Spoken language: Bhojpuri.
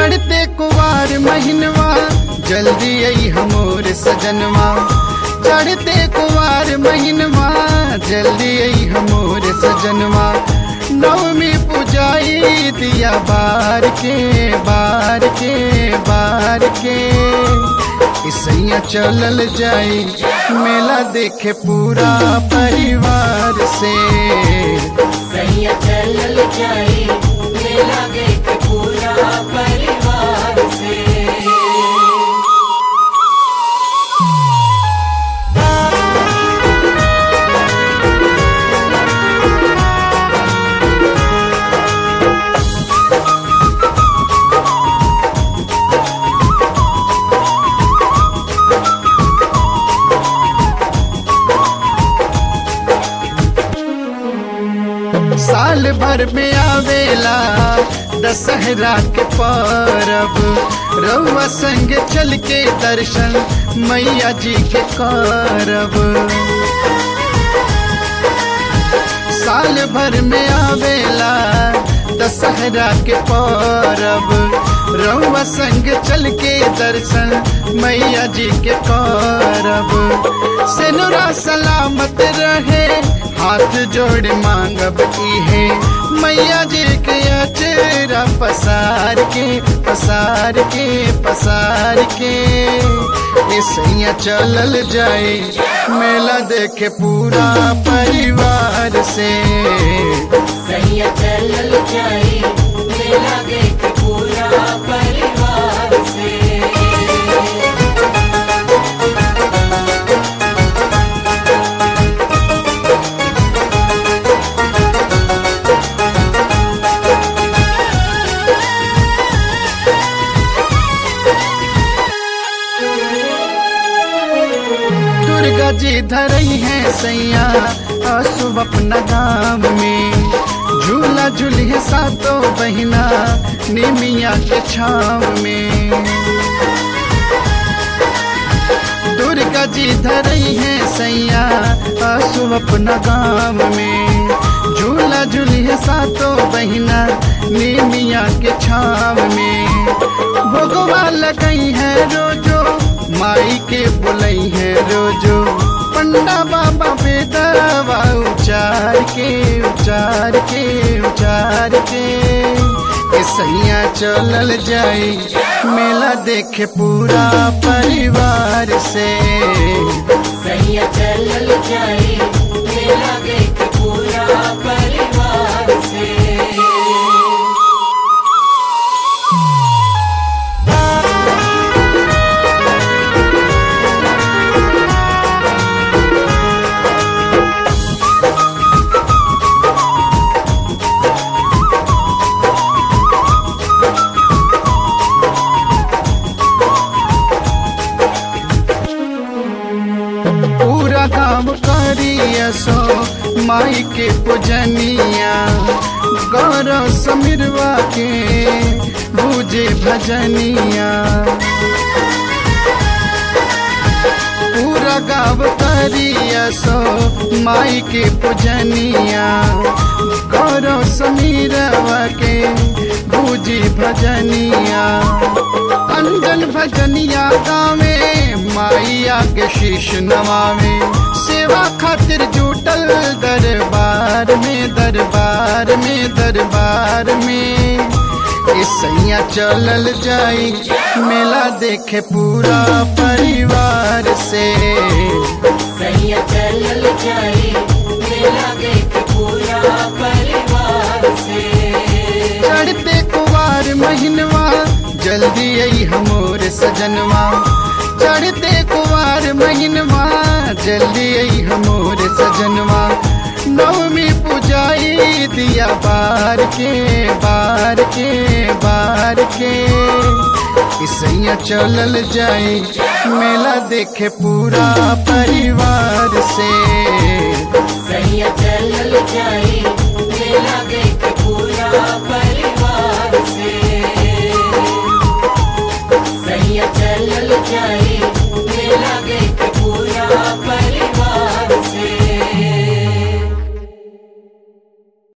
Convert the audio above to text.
चढ़ते कुवार महीनवा जल्दी आई हमोर सजनवा चढ़ते कुवार महीनवा जल्दी आई हमोर सजनवा नवमी पुजाई दिया बार के बार के बार के इसैया चलल जाई मेला देखे पूरा परिवार से सैया चलल जाई मेला देख पूरा परिवार से साल भर में आवेला दशहरा के परब रउआ संग चल के दर्शन मैया जी के करब साल भर में आवेला दशहरा के परब रउआ संग चल के दर्शन मैया जी के करब सेनुरा सलामत रहे हाथ जोड़ मांगब है मैया जी के अचेरा पसार के पसार के पसार के ऐसैया चलल जाए मेला देखे पूरा परिवार से सैया चलल जाई मेला देख पूरा परिवार से दुर्गा जी धरई है सैया आंसू अपना गाम में झूला झूलिए सातों बहिना निमिया के छाव में दुर्गा जी धरई है सैया आंसू अपना गाम में झूला झूलिए सातों बहिना निमिया के छाव में भोगवा लगई है रोजो माई के बुलई है रोजो पंडा बाबा बेदवा उचार के उचार के उचार के ए सैया चलल जाई मेला देखे पूरा परिवार से सैया चलल जाई मेला देख पूरा परिवार से पूरा गाँव करिया सो माई के पूजनिया गौरव समीरवा के बूझे भजनिया पूरा गाँव करिया सो माई के पूजनिया गौरव समीरवा के बूझी भजनिया अंजन भजनिया गावे माइया के शीश नवावे सेवा खातिर जुटल दरबार में दरबार में दरबार में ए सैया चलल जाई मेला देखे पूरा परिवार से सैया चलल जाई मेला देख पूरा परिवार से चढ़ते कुवार महीनवा जल्दी आई हमोर सजनवा चढ़ते कुवार महीनवा जल्दी आई हमोर सजनवा नवमी पुजाई दिया बार के बार के बार के इसैया चलल जाए मेला देखे पूरा परिवार से सैया चलल जाई मेला देख पूरा परिवार से सैया चलल जाई मेला देख पूरा परिवार